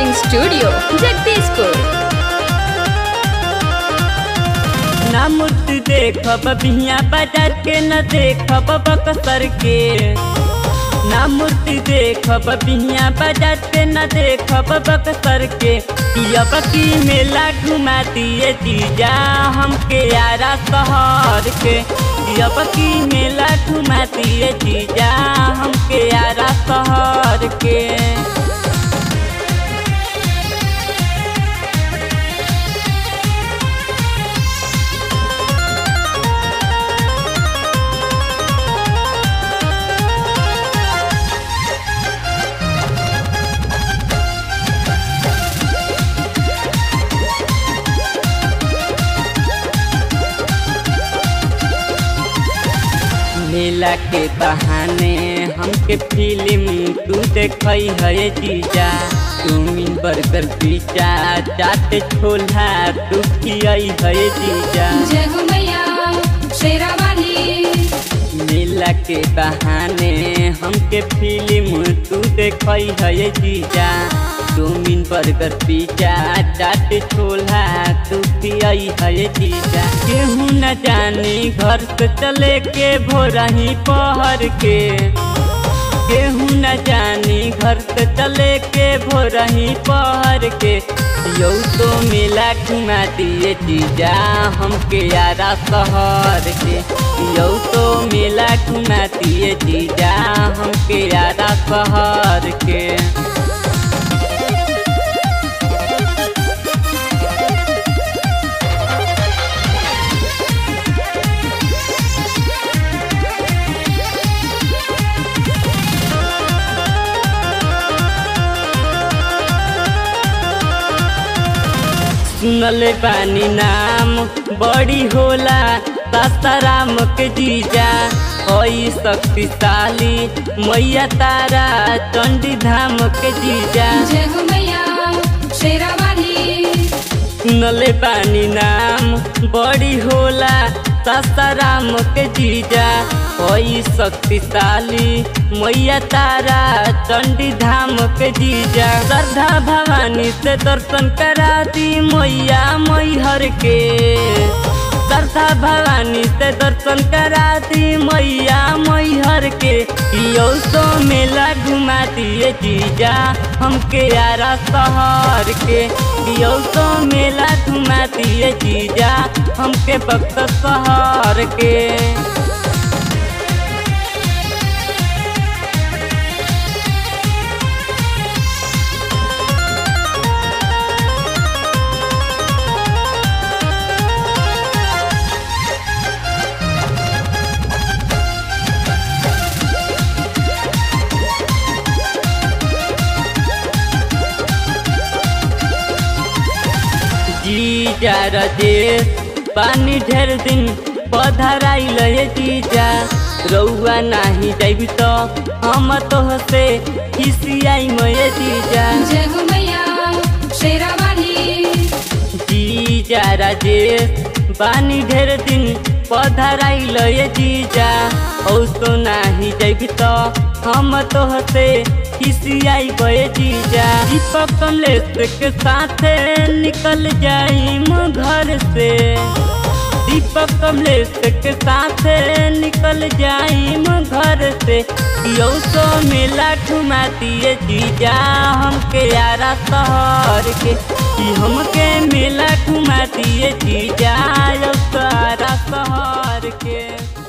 recording studio Jagdishpur ना मूर्ति देखब बिहिया बाजार के न देखब बक्सर के ना मूर्ति देखब बिहिया बाजार के न देखब बक्सर के अब की मेला घुमा दिए जीजा हमके यारा शहर के अब की मेला घुमा दिए जीजा हमके यारा शहर के मेला के बहाने हमके फिल्म तू देखई है जीजा तुमिन बर्गर पिज्जा चाट छोला तू खियई है जीजा जय हो मैया शेरावाली मेला के बहाने हमके फिल्म तू देखई है जीजा तुमिन बर्गर पिज्जा चाट छोला तू खियई है जीजा केहू न जानी घर से चले के भोरही पहर के केहू न जानी घर से चले के भोरही पहर के यौ तो मेला घुमा दिए जीजा हमके यारा शहर के यौ तो मेला घुमा दिए जीजा हमके यारा शहर के सुनले बानी नाम बड़ी होला सासाराम के जीजा हई शक्तिशाली मैया तारा चंडी धाम के जीजा जय हो मैया शेरावाली सुनले बानी नाम बड़ी होला सासाराम के जीजा हई शक्तिशाली मैया तारा चंडी धाम के जीजा श्रद्धा भवानी से दर्शन करा दी मैया मैहर के श्रद्धा भवानी से दर्शन करा दी मैया मैहर के यो तो मेला घुमा दिए जीजा हमके यारा शहर के यो तो मेला घुमा दिए जीजा हमके भक्त शहर के जीजा रजेश पानी ढेर दिन पधराइल हे जीजा रउआ नाही जाइब तो हम तोहसे खिसियाई मये जीजा जय हो मैया शेरावाली जीजा राजेश पानी ढेर दिन पधराइल हे जीजा औ तो नाही जाइब तो हम तोहसे खिसियाई बये जीजा दीपक कमलेश के साथे निकल जाइम घर से दीपक कमलेश के साथे निकल जाइम घर से यौ तो मेला घुमा दिए जीजा हमके यारा शहर के कि हमके मेला घुमा दिए जीजा यौ तो यारा शहर के